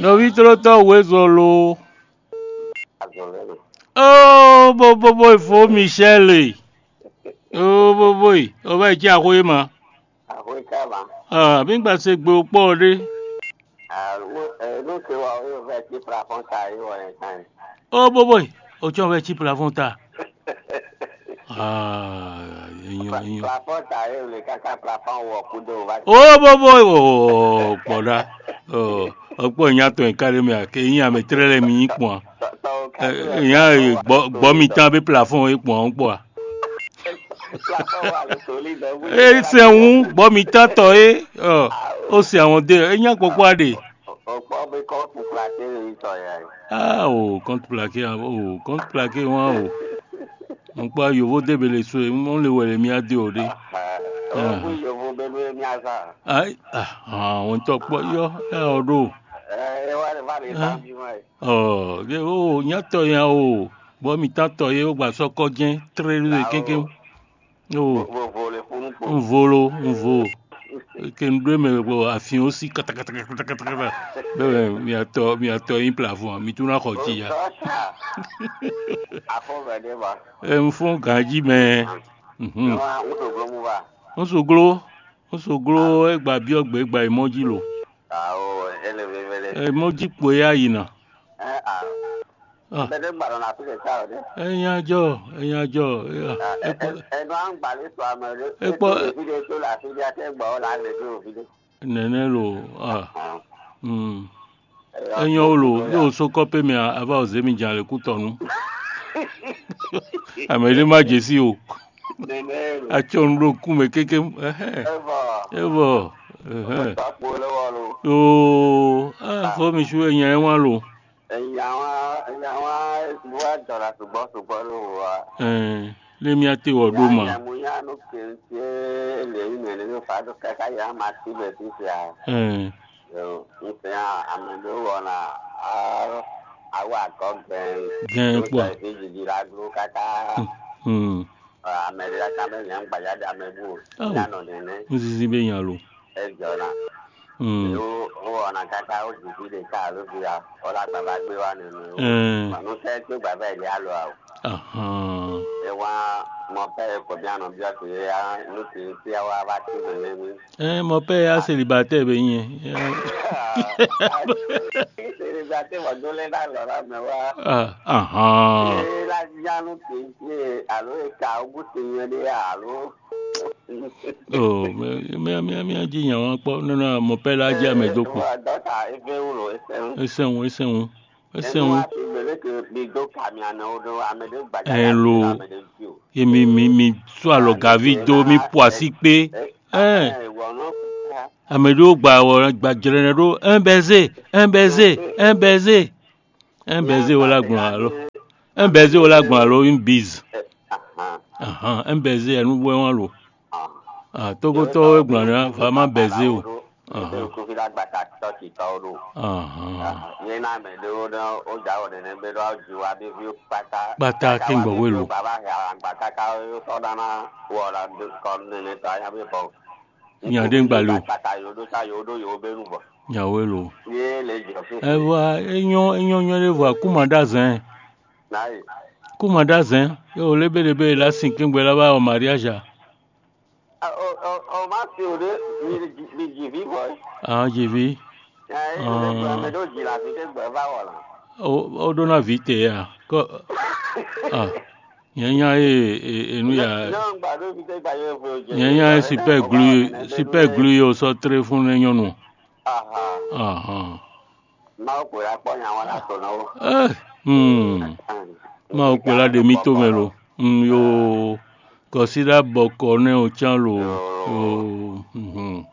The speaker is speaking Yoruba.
Novitro Wezolo. Azolele. Oh, bo bo boy fo Michelle. Oh, bo boy. O ba ji akoye ma. Àwọn ìkàbà. Ah, bí ngba ṣe gbé opó de. Ló ṣe wà ó yóò fẹ́ kí Prafọ́n ta ìwọ̀ yẹn kan. Oh, bo boy. O tí wọ́n fẹ́ chip la fún ta. Ah, èèyàn èèyàn. Prafọ́n ta ìwọ̀ lè káká Prafọ́n wọ̀ kúndó wá. Oh, bo boy. Oh, pọ̀dà. Oh, ọ̀pọ̀ èèyàn tó ń kárí mi àké èèyàn àmì tẹ́lẹ̀ mi yín pọ̀n. Èèyàn gbọ́ mi tán bí plafond yín pọ̀n ń pọ̀. Prafọ́n wà lóṣòlì lọ́wọ́. Ẹ sẹ̀wọ̀n gbọ́ mi tán tọ̀ ẹ́. Ó sì àwọn dé èèyàn pọ̀pọ̀ àdè. Ọ̀pọ̀ bí kọ́ kú Prafọ́n yìí sọ yẹn. Ah, oh, compte plaqué, oh, compte plaqué, wọn o. Mo pa yovo debe le so, mo le wẹ̀rẹ̀ mi adé òde. Ọ̀gbìn yòówó bẹ́ẹ̀ ní àṣà. Ai, ah, àwọn tó pọ̀ yọ ẹ ọdún. Ẹ wá ní bá mi tán bí wọ́n yìí. Ọ̀ ẹ o, yàtọ̀ yẹn o. Bọ́ mi tán tọ̀ yẹ ó gbà sọ́kọ́ jẹ́ tẹ́rẹ́ lóye kéńké. O, Gbogbo lè fún un pò. ń volo, ń vo. Kí n dúró mẹ́rin bọ̀ àfihàn ó sí kátàkátàkátàkátà. Bẹ́ẹ̀ mi àtọ̀ mi àtọ̀ yín plafond, mi tún náà kọ̀ jìyà. Afọ́bẹ̀dé bá. Ẹ ń fún gàjí mẹ́. Mhm. Wọ́n ń sògbó mú bá. nsoglo nsoglo egba bi ọgba egba emoji lo Àwọ̀ ẹlẹ́bẹ̀ẹ́bẹ̀lẹ̀. emoji kpo ya yina Ẹ à. Ah. Bẹ́ẹ̀ gbàdọ̀ náà tó lè sá ọ̀dẹ́. ẹyin ajọ ẹyin ajọ ẹkọ Ẹnu à ń gbà lè sọ àmọ́ ẹ̀rọ. Epo- Ètò ìfide tó là fi bí akẹ́gbọ̀ ọ́ là ń lè dé òfide. nẹnẹ lo ah mm. ẹyin o lo yóò so kọpẹ mi aba ọsẹ mi jan lè kú tọnu àmẹlẹ má jẹ sí o Nẹ̀nẹ́ rò. atsọ ńlọ kú mẹ kéke ẹhẹ Ẹ bọ̀. ẹ bọ ẹhẹ Tọ́pọ̀ lọ́wọ́ lo. ooo ah fọmi su ẹyin ẹ wọn lo Ẹ̀yin àwọn ẹ̀yin àwọn ìwà jọ̀ra ṣùgbọ́n ṣùgbọ́n ló wà. ẹ lẹmi àti ọdún ma Yàmú yánu kìí ṣe èlé ìmẹ̀lẹ́ ní fàájú kẹ́kẹ́ yà á máa síbẹ̀ tí ṣe à. ẹ Nfẹ̀ àmì ló wọ̀ na àwọn àgọ́ gbẹ̀rẹ̀. gẹ́n pọ̀ Ìjìjì la dúró kátá. mm. Àmẹ̀lẹ́ kámẹ́lì ń gbàjáde àmẹ́bù. Oh. Yánà nìyẹn n sisi bẹ yan lo. ẹ jọ̀ra. Mm. Ó wọ̀ ọ̀nà kátá ó jìjì lè ká ló fi à. Ọlá bàbá gbé wa nínú. Eh. Mànú fẹ́ tó bàbá ẹ̀ lé àlọ́ àwọ̀. Ahan. ẹ wá mọ bẹ́ẹ̀ kò bí àná bí ọ̀sẹ̀ yẹ ló ti ń tí wá bá tí mi lé mi. Ẹ mọ pé a célibataire bẹ yẹn. ìṣèlú gba tí wọ́n dúró náà lọ́rọ̀ mi wá. Ah, Ahan. ṣé láti yánú kì í ṣe àlọ́ ìka ogún ti yan ní àlọ́. Oh, mẹ mẹ mẹ jiyàn wọn pọ nínú àmọ pẹ la jẹ àmẹjọpọ. dọ́tà efe wúlò ẹsẹ̀ ń. Ẹsẹ̀wọ̀n ẹsẹ̀wọ̀n ẹnu ẹsẹ̀wọ̀n. wa ti gbèlè kí mi dó kàmi àná odò àmẹ́dé gbàjà Ẹ lo. àmẹ́dé jù. Èmi mi mi tó àlọ́ gàví tó mi pọ̀ sí pé ẹ ìwọ náà fún àmẹjọ gba ọ̀rọ̀ gba jẹrẹrẹ ló ẹ bẹ zè ẹ bẹ zè ẹ bẹ zè ẹ bẹ zè wọlé agbọ̀n àlọ́ ẹ bẹ zè wọlé agbọ̀n àlọ́ ń bìz. Ahan ẹ bẹ zè ẹnu wẹ́ wọn lò. Ah, Tókótó ẹgbọ̀n rẹ fa má bẹ zè o. Ahan. kó fi lágbàtà tọ́kì tọ́ o lò. Ahan. yẹn náà mẹ lówó náà ó jà ọ̀ nínú ẹgbẹ́ lọ́wọ́ ju wa bí fi pátá. Pátá kí n gbọ̀ wé lò. bàbá yàrá àgbà káká sọ́dá náà wọ̀ ọ́ la kọ́ nínú ìtọ́ ayé bí bọ̀. Ìyàndé ń gbà lò. bàtà yòódó sá yòódó yòó bẹ́rù bọ̀. Ìyàwó ẹ lò. yé lè jọ fún ẹ wá eyɔn eyɔn yɔn ɖe vɔa kumada zɛn láyé. kumada zɛn yóò lebelebe la sin kéŋgbɛ la ba wɔ mariage ọ máa fi òde bí jì bí bọ̀ ẹ́. ah dzevi ẹ ẹ ìgbà mẹ́tò jì láti ké gbẹ̀ bá wọ̀ la. o o ɖona vi te ya kɔ ah yẹn nya ye e- enu ya náà ń gbà ló fi ké gbà yóò fi òjò. yẹn nya ye super glue super glue ye o sɔ tere fún ne nyɔnu ahan máa pè é pọ́nyà wọn látọ̀ náà. ɛ hmm ma o kpela de mi to me lo hmm yo kɔsida bɔkɔ ne o tsa lo o mhm